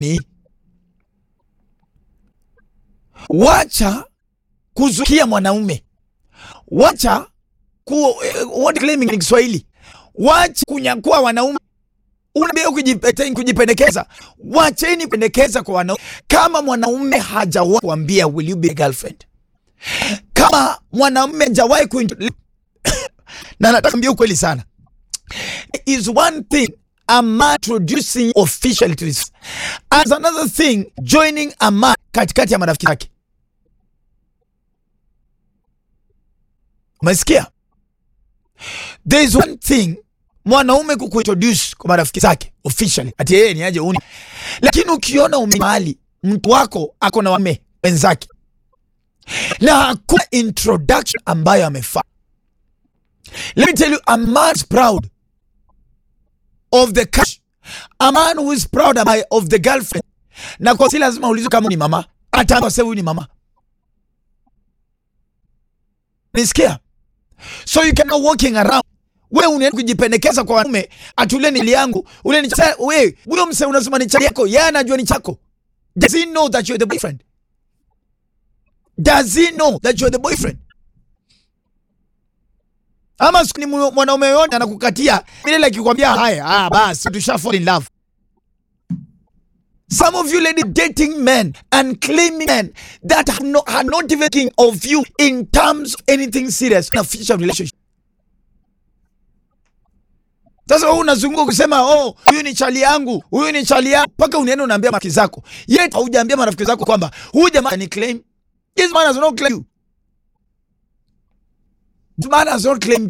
ni wacha kuzukia mwanaume, wacha ku, eh, what claiming ni Kiswahili, wacha kunyakua wanaume unaambia kujipete- kujipendekeza. Wacheni pendekeza kwa wanaume. Kama mwanaume hajawahi kuambia will you be a girlfriend, kama mwanaume hajawahi kuintro na nataka mbia ukweli sana, is one thing a man introducing officially to this as another thing joining a man katikati ya marafiki zake. Umesikia? There is one thing mwanaume kukuintroduce kwa marafiki zake officially ati yeye ni aje uni, lakini ukiona ume mahali mtu wako ako na wame wenzake na hakuna introduction ambayo amefanya. Let me tell you, a man is proud of the cash. A man who is proud of, of the girlfriend. Na kwa si lazima ulizo kama ni mama, hata sasa huyu ni mama. Nisikia? So you cannot walking around we unaenda kujipendekeza kwa wanaume atule nili yangu ule ni cha we huyo mse unasema ni cha yako, yeye anajua ni chako. Does he know that you're the boyfriend? Does he know that you're the boyfriend? Ama siku ni mwa- mwanaume yote anakukatia milele akikwambia haya, ah, basi tusha fall in love. Some of you lady dating men and claiming men that are, no, are not even thinking of you in terms of anything serious in a future relationship. Sasa wewe unazunguka kusema oh, huyu ni chali yangu, huyu ni chali yangu, mpaka unaenda unaambia marafiki zako, yet haujaambia marafiki zako kwamba huyu jamaa ni claim. This man has not claimed you. This man has not claimed you.